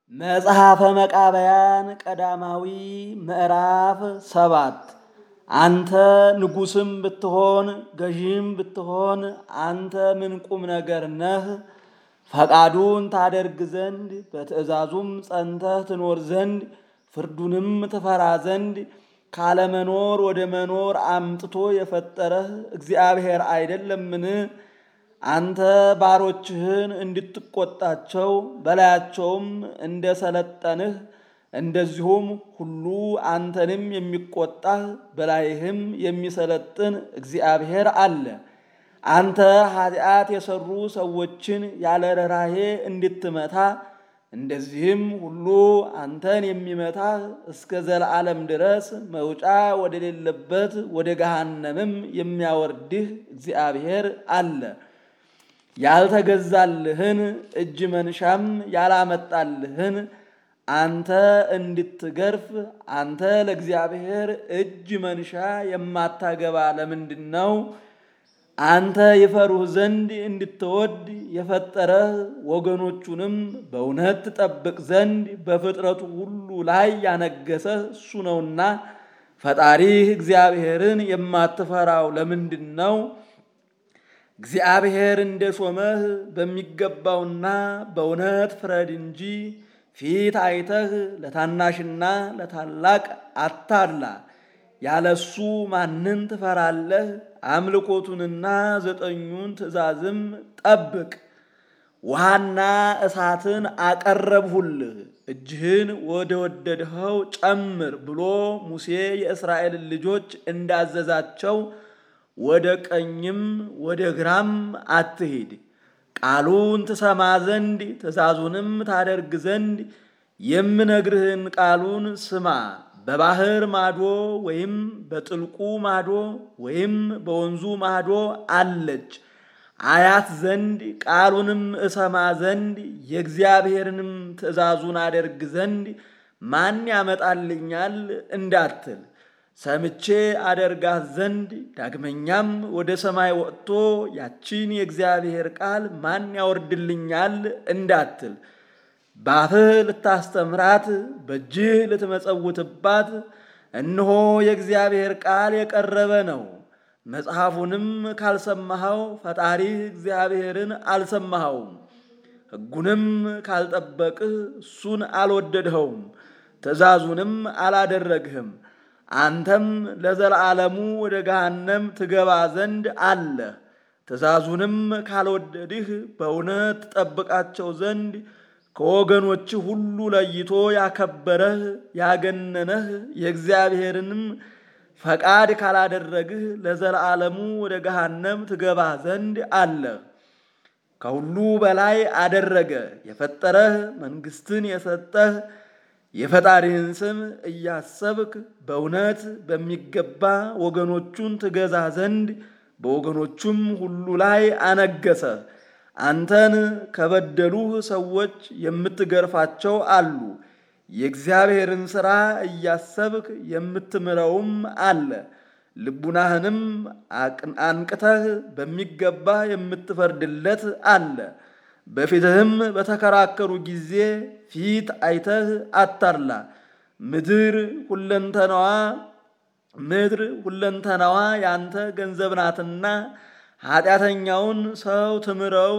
መጽሐፈ መቃብያን ቀዳማዊ ምዕራፍ ሰባት አንተ ንጉሥም ብትሆን ገዢም ብትሆን አንተ ምን ቁም ነገር ነህ? ፈቃዱን ታደርግ ዘንድ በትእዛዙም ጸንተህ ትኖር ዘንድ ፍርዱንም ትፈራ ዘንድ ካለመኖር ወደ መኖር አምጥቶ የፈጠረህ እግዚአብሔር አይደለምን? አንተ ባሮችህን እንድትቆጣቸው በላያቸውም እንደ ሰለጠንህ እንደዚሁም ሁሉ አንተንም የሚቆጣህ በላይህም የሚሰለጥን እግዚአብሔር አለ። አንተ ኃጢአት የሰሩ ሰዎችን ያለ ርኅራኄ እንድትመታ እንደዚህም ሁሉ አንተን የሚመታህ እስከ ዘለዓለም ድረስ መውጫ ወደሌለበት ወደ ገሃነምም የሚያወርድህ እግዚአብሔር አለ። ያልተገዛልህን እጅ መንሻም ያላመጣልህን አንተ እንድትገርፍ አንተ ለእግዚአብሔር እጅ መንሻ የማታገባ ለምንድን ነው? አንተ ይፈሩህ ዘንድ እንድትወድ የፈጠረህ ወገኖቹንም በእውነት ትጠብቅ ዘንድ በፍጥረቱ ሁሉ ላይ ያነገሰህ እሱ ነውና ፈጣሪህ እግዚአብሔርን የማትፈራው ለምንድን ነው? እግዚአብሔር እንደ ሾመህ በሚገባውና በእውነት ፍረድ እንጂ ፊት አይተህ ለታናሽና ለታላቅ አታድላ። ያለሱ ማንን ትፈራለህ? አምልኮቱንና ዘጠኙን ትእዛዝም ጠብቅ። ውሃና እሳትን አቀረብሁልህ፣ እጅህን ወደ ወደድኸው ጨምር ብሎ ሙሴ የእስራኤልን ልጆች እንዳዘዛቸው ወደ ቀኝም ወደ ግራም አትሂድ። ቃሉን ትሰማ ዘንድ ትእዛዙንም ታደርግ ዘንድ የምነግርህን ቃሉን ስማ። በባህር ማዶ ወይም በጥልቁ ማዶ ወይም በወንዙ ማዶ አለች አያት ዘንድ ቃሉንም እሰማ ዘንድ የእግዚአብሔርንም ትእዛዙን አደርግ ዘንድ ማን ያመጣልኛል እንዳትል ሰምቼ አደርጋት ዘንድ ዳግመኛም ወደ ሰማይ ወጥቶ ያቺን የእግዚአብሔር ቃል ማን ያወርድልኛል እንዳትል ባፍህ ልታስተምራት በእጅህ ልትመጸውትባት እነሆ የእግዚአብሔር ቃል የቀረበ ነው። መጽሐፉንም ካልሰማኸው ፈጣሪህ እግዚአብሔርን አልሰማኸውም። ሕጉንም ካልጠበቅህ እሱን አልወደድኸውም፣ ትእዛዙንም አላደረግህም። አንተም ለዘላለሙ ወደ ገሃነም ትገባ ዘንድ አለህ። ትእዛዙንም ካልወደድህ በእውነት ትጠብቃቸው ዘንድ ከወገኖች ሁሉ ለይቶ ያከበረህ ያገነነህ የእግዚአብሔርንም ፈቃድ ካላደረግህ ለዘላለሙ ወደ ገሃነም ትገባ ዘንድ አለህ። ከሁሉ በላይ አደረገ የፈጠረህ መንግስትን የሰጠህ የፈጣሪህን ስም እያሰብክ በእውነት በሚገባ ወገኖቹን ትገዛ ዘንድ በወገኖቹም ሁሉ ላይ አነገሰ። አንተን ከበደሉህ ሰዎች የምትገርፋቸው አሉ። የእግዚአብሔርን ሥራ እያሰብክ የምትምረውም አለ። ልቡናህንም አንቅተህ በሚገባ የምትፈርድለት አለ። በፊትህም በተከራከሩ ጊዜ ፊት አይተህ አታድላ። ምድር ሁለንተናዋ ምድር ሁለንተናዋ ያንተ ገንዘብ ናትና ኃጢአተኛውን ሰው ትምረው፣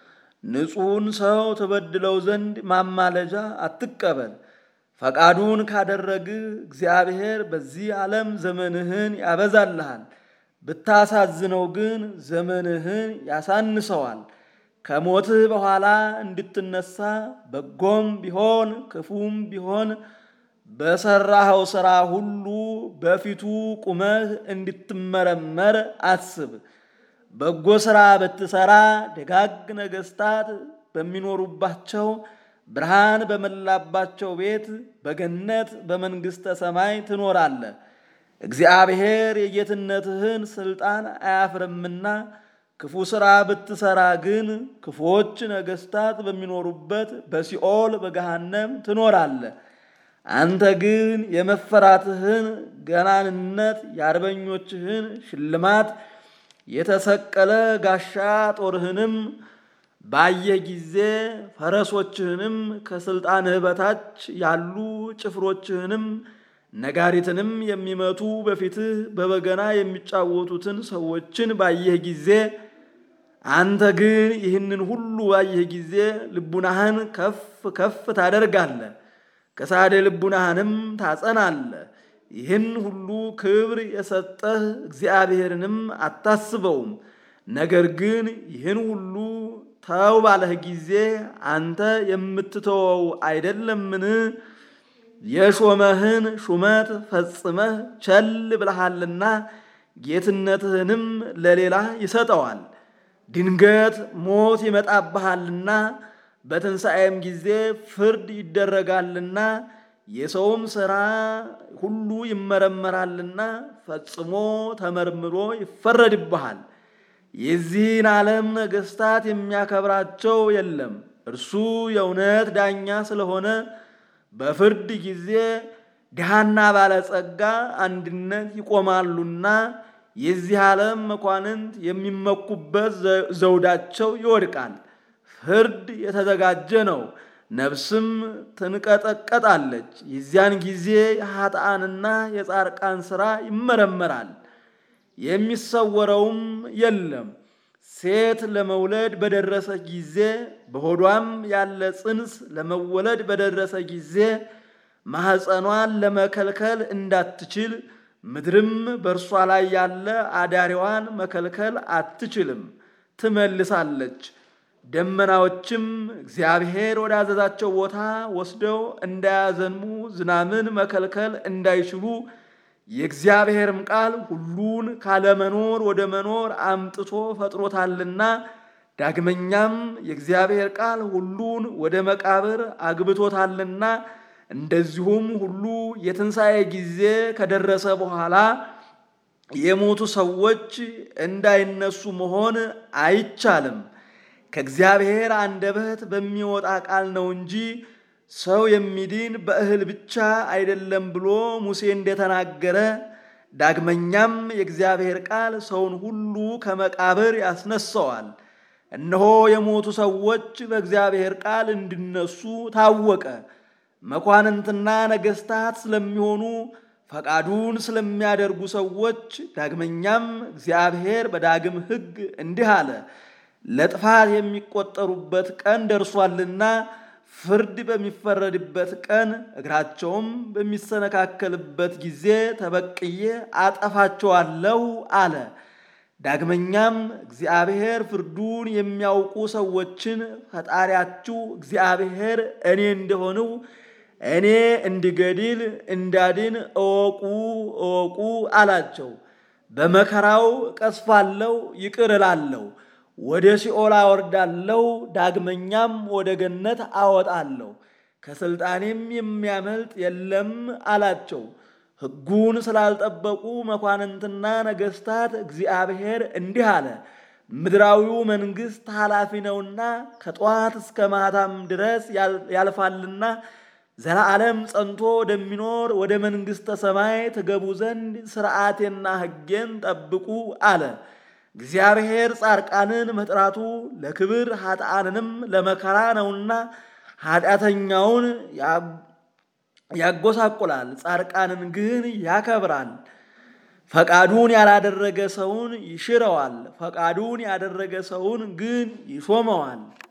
ንጹሑን ሰው ትበድለው ዘንድ ማማለጃ አትቀበል። ፈቃዱን ካደረግህ እግዚአብሔር በዚህ ዓለም ዘመንህን ያበዛልሃል፣ ብታሳዝነው ግን ዘመንህን ያሳንሰዋል። ከሞትህ በኋላ እንድትነሳ በጎም ቢሆን ክፉም ቢሆን በሰራኸው ሥራ ሁሉ በፊቱ ቁመህ እንድትመረመር አስብ። በጎ ሥራ ብትሠራ ደጋግ ነገሥታት በሚኖሩባቸው ብርሃን በመላባቸው ቤት በገነት በመንግሥተ ሰማይ ትኖራለህ። እግዚአብሔር የጌትነትህን ሥልጣን አያፍርምና ክፉ ሥራ ብትሠራ ግን ክፉዎች ነገሥታት በሚኖሩበት በሲኦል በገሃነም ትኖራለህ። አንተ ግን የመፈራትህን ገናንነት የአርበኞችህን ሽልማት የተሰቀለ ጋሻ ጦርህንም ባየህ ጊዜ ፈረሶችህንም ከስልጣንህ በታች ያሉ ጭፍሮችህንም ነጋሪትንም የሚመቱ በፊትህ በበገና የሚጫወቱትን ሰዎችን ባየህ ጊዜ አንተ ግን ይህንን ሁሉ ባየህ ጊዜ ልቡናህን ከፍ ከፍ ታደርጋለህ፣ ከሳደ ልቡናህንም ታጸናለህ። ይህን ሁሉ ክብር የሰጠህ እግዚአብሔርንም አታስበውም። ነገር ግን ይህን ሁሉ ተው ባለህ ጊዜ አንተ የምትተወው አይደለምን? የሾመህን ሹመት ፈጽመህ ቸል ብለሃልና ጌትነትህንም ለሌላ ይሰጠዋል። ድንገት ሞት ይመጣብሃልና በትንሣኤም ጊዜ ፍርድ ይደረጋልና የሰውም ሥራ ሁሉ ይመረመራልና ፈጽሞ ተመርምሮ ይፈረድብሃል። የዚህን ዓለም ነገሥታት የሚያከብራቸው የለም። እርሱ የእውነት ዳኛ ስለሆነ በፍርድ ጊዜ ድሃና ባለጸጋ አንድነት ይቆማሉና የዚህ ዓለም መኳንንት የሚመኩበት ዘውዳቸው ይወድቃል። ፍርድ የተዘጋጀ ነው፣ ነፍስም ትንቀጠቀጣለች። የዚያን ጊዜ የኃጥአንና የጻርቃን ሥራ ይመረመራል፣ የሚሰወረውም የለም። ሴት ለመውለድ በደረሰ ጊዜ በሆዷም ያለ ጽንስ ለመወለድ በደረሰ ጊዜ ማኅፀኗን ለመከልከል እንዳትችል ምድርም በእርሷ ላይ ያለ አዳሪዋን መከልከል አትችልም፣ ትመልሳለች። ደመናዎችም እግዚአብሔር ወዳዘዛቸው ቦታ ወስደው እንዳያዘንሙ ዝናምን መከልከል እንዳይችሉ የእግዚአብሔርም ቃል ሁሉን ካለመኖር ወደ መኖር አምጥቶ ፈጥሮታልና ዳግመኛም የእግዚአብሔር ቃል ሁሉን ወደ መቃብር አግብቶታልና እንደዚሁም ሁሉ የትንሣኤ ጊዜ ከደረሰ በኋላ የሞቱ ሰዎች እንዳይነሱ መሆን አይቻልም። ከእግዚአብሔር አንደበት በሚወጣ ቃል ነው እንጂ ሰው የሚድን በእህል ብቻ አይደለም ብሎ ሙሴ እንደተናገረ፣ ዳግመኛም የእግዚአብሔር ቃል ሰውን ሁሉ ከመቃብር ያስነሳዋል። እነሆ የሞቱ ሰዎች በእግዚአብሔር ቃል እንዲነሱ ታወቀ። መኳንንትና ነገሥታት ስለሚሆኑ ፈቃዱን ስለሚያደርጉ ሰዎች ዳግመኛም እግዚአብሔር በዳግም ሕግ እንዲህ አለ፣ ለጥፋት የሚቆጠሩበት ቀን ደርሷልና ፍርድ በሚፈረድበት ቀን እግራቸውም በሚሰነካከልበት ጊዜ ተበቅዬ አጠፋቸዋለሁ አለ። ዳግመኛም እግዚአብሔር ፍርዱን የሚያውቁ ሰዎችን ፈጣሪያችሁ እግዚአብሔር እኔ እንደሆንው እኔ እንድገድል እንዳድን እወቁ እወቁ አላቸው። በመከራው ቀስፋለሁ፣ ይቅር እላለሁ፣ ወደ ሲኦል አወርዳለሁ፣ ዳግመኛም ወደ ገነት አወጣለሁ፣ ከሥልጣኔም የሚያመልጥ የለም አላቸው። ሕጉን ስላልጠበቁ መኳንንትና ነገሥታት እግዚአብሔር እንዲህ አለ፣ ምድራዊው መንግሥት ኃላፊ ነውና ከጠዋት እስከ ማታም ድረስ ያልፋልና ዘላለም ጸንቶ ወደሚኖር ወደ መንግሥተ ሰማይ ትገቡ ዘንድ ሥርዓቴና ሕጌን ጠብቁ አለ። እግዚአብሔር ጻርቃንን መጥራቱ ለክብር ኃጥአንንም ለመከራ ነውና ኃጢአተኛውን ያጎሳቁላል፣ ጻርቃንን ግን ያከብራል። ፈቃዱን ያላደረገ ሰውን ይሽረዋል፣ ፈቃዱን ያደረገ ሰውን ግን ይሾመዋል።